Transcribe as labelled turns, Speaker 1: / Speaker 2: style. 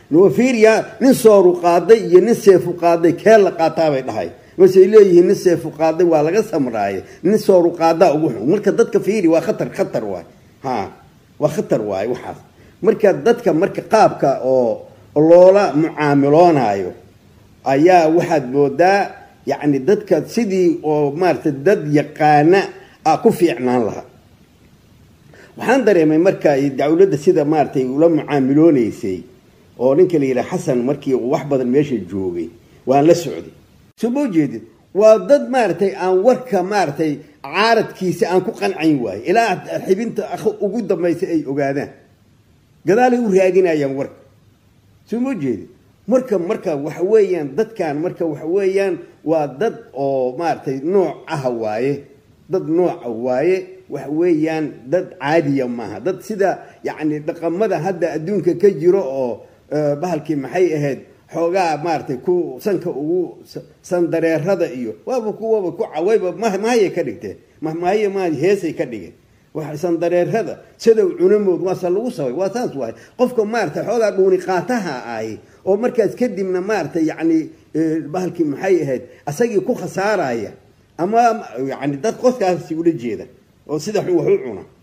Speaker 1: fiiriya nin sooru qaaday iyo nin seefu qaaday kee la qaataabay dhahay masey leeyihiin nin seefu qaaday waa laga samraaye nin sooru qaadaa ugu xun marka dadka fiiri waa khatar khatar waay ha waa khatar waay waxaas marka dadka marka qaabka oo loola mucaamiloonayo ayaa waxaad moodaa yacni dadka sidii oo maaragtay dad yaqaana a ku fiicnaan lahaa waxaan dareemay marka dawladda sida maaratay ula mucaamiloonaysay oo ninka la yidhaha xasan markii uu wax badan meesha joogay waan la socday soo ma ujeedid waa dad maaragtay aan warka maaragtay caaradkiisa aan ku qancayn waayo ilaa xibinta ugu dambaysa ay ogaadaan gadaalay u raadinayaan warka soo ma ujeedid marka marka waxa weeyaan dadkan marka waxa weeyaan waa dad oo maaragtay nooc ah waaye dad nooca waaye waxa weeyaan dad caadiya maaha dad sida yacni dhaqamada hadda adduunka ka jiro oo bahalkii maxay ahayd xoogaa maaragtay ku sanka ugu sandareerada iyo waaba kuwaba ku cawayba mahayay ka dhigteen mahmahaye ma heesay ka dhigeen sandareerada sidow cunamood waase lagu sabay waa saas waay qofka maaragtay xoogaa dhuuni qaataha ahi oo markaas kadibna maaragtay yacni bahalkii maxay ahayd asagii ku khasaaraya ama yani dad qoskaasi ula jeeda oo sida wax u cuna